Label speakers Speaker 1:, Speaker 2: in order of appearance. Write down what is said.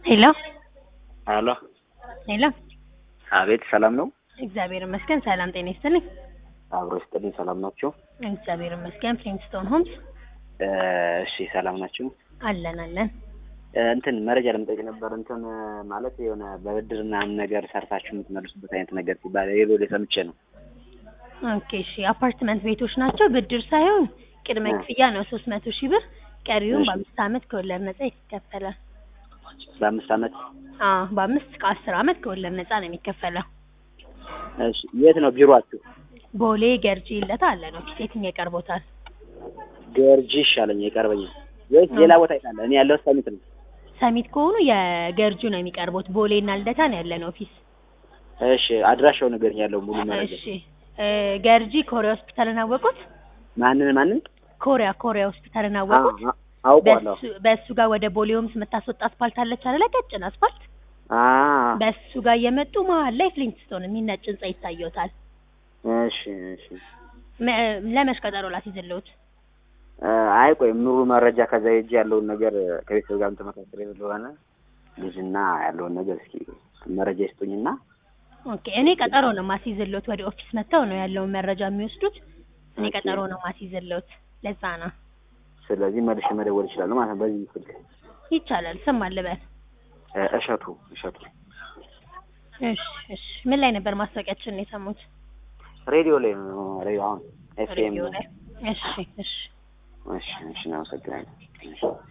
Speaker 1: ሄሎ
Speaker 2: አሎ
Speaker 1: ሄሎ፣
Speaker 2: አቤት፣ ሰላም ነው?
Speaker 1: እግዚአብሔር ይመስገን። ሰላም ጤና ይስጥልኝ።
Speaker 2: አብሮ ይስጥልኝ። ሰላም ናቸው?
Speaker 1: እግዚአብሔር ይመስገን። ፕሪንስቶን ሆምስ
Speaker 2: እሺ፣ ሰላም ናችሁ?
Speaker 1: አለን አለን።
Speaker 2: እንትን መረጃ ለመጠየቅ ነበር። እንትን ማለት የሆነ በብድር ምናምን ነገር ሰርታችሁ የምትመልሱበት አይነት ነገር ሲባል ሌሎ ሰምቼ ነው።
Speaker 1: ኦኬ እሺ። አፓርትመንት ቤቶች ናቸው። ብድር ሳይሆን ቅድመ ክፍያ ነው ሶስት መቶ ሺህ ብር። ቀሪውን
Speaker 2: እሺ።
Speaker 1: በአምስት አመት ከወለድ ነጻ ይከፈላል።
Speaker 2: በአምስት አመት።
Speaker 1: አዎ በአምስት ከአስር አመት ከወለድ ነጻ ነው የሚከፈለው።
Speaker 2: እሺ፣ የት ነው ቢሮአችሁ?
Speaker 1: ቦሌ ገርጂ ይለታ አለ ነው ፊት የትኛው ይቀርቦታል?
Speaker 2: ገርጂ ይሻለኝ ይቀርበኛል። ወይስ ሌላ ቦታ ይላል? እኔ ያለው ሰሚት ነው።
Speaker 1: ሰሚት ከሆኑ የገርጁ ነው የሚቀርቡት። ቦሌ እና ልደታ ነው ያለን ኦፊስ።
Speaker 2: እሺ፣ አድራሻው ነገር ያለው ሙሉ መረጃ።
Speaker 1: እሺ እ ገርጂ ኮሪያ ሆስፒታልን አወቁት?
Speaker 2: ማንን ማንን?
Speaker 1: ኮሪያ ኮሪያ ሆስፒታልን አወቁት?
Speaker 2: አ- አ- አውቀዋለሁ።
Speaker 1: በሱ በሱ ጋር ወደ ቦሌ ሆምስ የምታስወጣ አስፋልት አለች አይደለ? ቀጭን አስፋልት።
Speaker 2: አ
Speaker 1: በሱ ጋር እየመጡ መሀል ላይ ፍሊንትስቶን የሚነጭ ህንጻ ይታየውታል።
Speaker 2: እሺ፣ እሺ።
Speaker 1: መ- ለመች ቀጠሮ ላስይዝልዎት?
Speaker 2: አይ ቆይ ሙሉ መረጃ ከዛ ሄጄ ያለውን ነገር ከቤተሰብ ጋር ተመካክሬ ስለሆነ ልጅና ያለውን ነገር እስኪ መረጃ ይስጡኝና
Speaker 1: ኦኬ እኔ ቀጠሮ ነው ማስይዝልዎት። ወደ ኦፊስ መጥተው ነው ያለውን መረጃ የሚወስዱት። እኔ
Speaker 2: ኦኬ።
Speaker 1: ቀጠሮ ነው ማስይዝልዎት። ለዛ ነው
Speaker 2: ስለዚህ መልሼ መደወል ይችላሉ ማለት ነው። በዚህ ስልክ
Speaker 1: ይቻላል። ስም አልበል።
Speaker 2: እ፣ እሸቱ እሸቱ
Speaker 1: እሺ እሺ። ምን ላይ ነበር ማስታወቂያችንን የሰሙት?
Speaker 2: ሬዲዮ ላይ ነው። ሬዲዮ አሁን ኤፍኤም
Speaker 1: ሬዲዮ ላይ። እሺ እሺ።
Speaker 2: እሺ፣ እሺ፣ እናመሰግናለን። እሺ